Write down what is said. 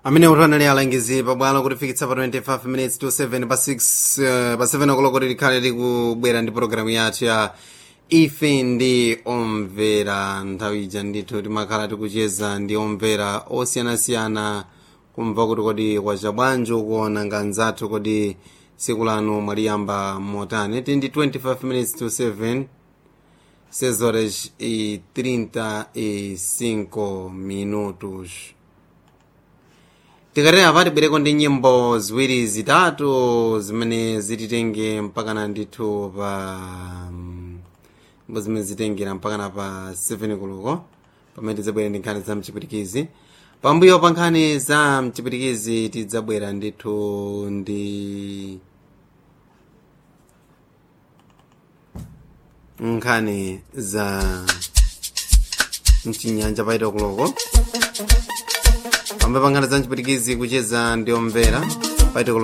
amene utanali alangizi pabwalo kutifikitsa pa 25 minutes to 7 pa 6 uh, pa 7 o'clock likhale likubwera ndi programu yathu ya ife ndi omvera nthawi ija ndithu timakhala tikucheza ndi omvera osiyanasiyana kumva kuti kodi kwacha bwanji ukuona nganzathu kodi tsiku lanu mwaliyamba motani ti ndi 25 minutes to 7 6 horas e 35 minutos tikatera pati bwereko ndi nyimbo ziwiri zitatu zimene zititenge mpakana ndithu pa nyimbo zimene zitengera mpakana pa 7 kuluko pamene tidzabwera ndi nkhani za mchipirikizi pambuyo pa nkhani za mchipirikizi tidzabwera ndithu ndi nkhani za mchinyanja paita kuloko pambuyo pa nkhani za mchipirikizi kucheza ndi omvera paita kuloko